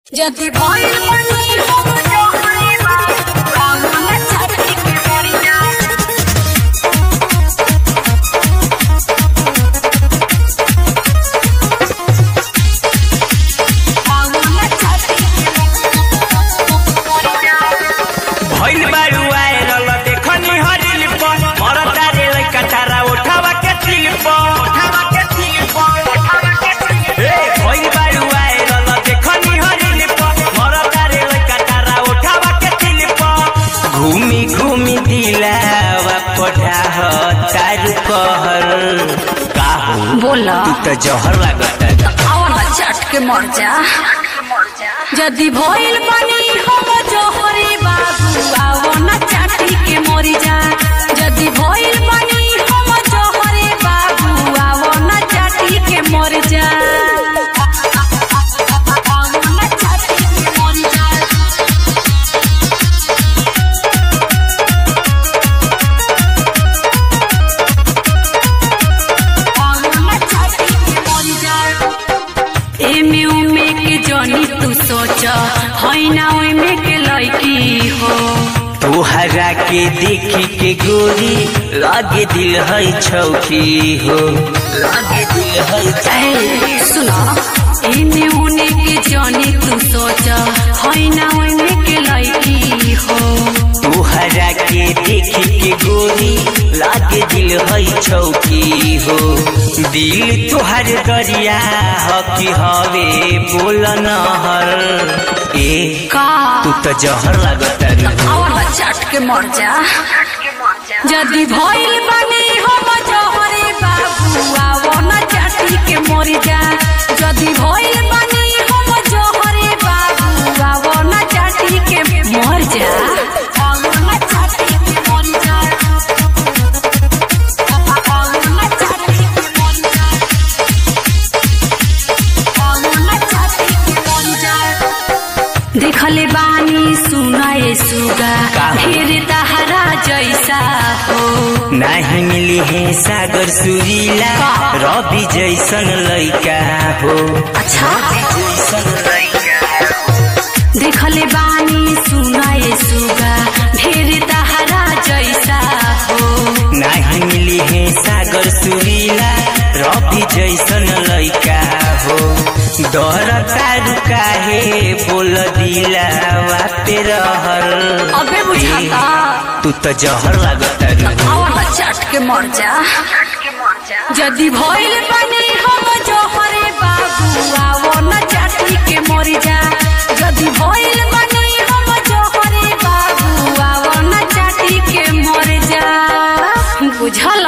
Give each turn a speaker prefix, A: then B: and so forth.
A: যদি ভয় পানি হব জহরে বাংলা চারদিকে পড়ে যায় বাংলা চারদিকে পড়ে যায়
B: भइल बारू आएरल देखनी हरिल पर मरता रे लइका तारा उठावा के तिल पर उठावा के तिल पर उठावा के तिल ए भइल बारू आएरल देखनी हरिल पर मरता रे लइका तारा उठावा के तिल पर घूमी घूमी दिलावा पढ़ा तारू कहर काहू
A: बोला
B: तू तो जहर लागता
A: আওয়ালা চাটকে মর যা যদি ভইল পানি হব জহরে বাবু আওয়ালা চাটকে মরি যা যদি ভইল পানি হব জহরে বাবু আওয়ালা চাটকে মরি যা আওয়ালা চাটকে মরি যা एमे उमे के जनी तू सोच है ना ओमे के लड़की हो
B: तोहरा के देखी के गोरी लागे दिल है छौकी हो लागे दिल है
A: ए, सुनो एमे उने के जनी तू सोच है ना ओमे के लड़की हो
B: तोहरा के देखी के गोरी लागे दिल है छौकी हो दिल तोहर दरिया ह कि हवे बोल नहर ए
A: का
B: तू तो जहर लागत
A: आवाला चाट के मर जा যদি ভইল বানি হব জহরে বাবু আওনা চাটি के মরি যা যদি ভইল বানি হব জহরে বাবু আওনা চাটি के মর যা আওনা চাটি के মরি যা আওনা চাটি के মরি যা আওনা চাটি के মরি যা देखले बानी सुनाए सुगा
B: का?
A: फिर तहरा जैसा हो
B: नाही मिली है सागर सुरीला
A: का?
B: रवि जैसन लइका हो
A: अच्छा
B: जैसन लइका
A: देखले बानी सुनाए सुगा फिर तहरा जैसा हो
B: नाही मिली है सागर सुरीला रवि जैसन लइका हो डर तारू काहे बोल दिलावा पे रहल
A: अबे बुझाता
B: तू तो जहर लागत
A: आवाला चाट के मर जा যদি ভইল বানি হব জহরে বাবু আওনা চাটি के মরি যা যদি ভইল বানি হব জহরে বাবু আওনা চাটি के মর যা বুঝল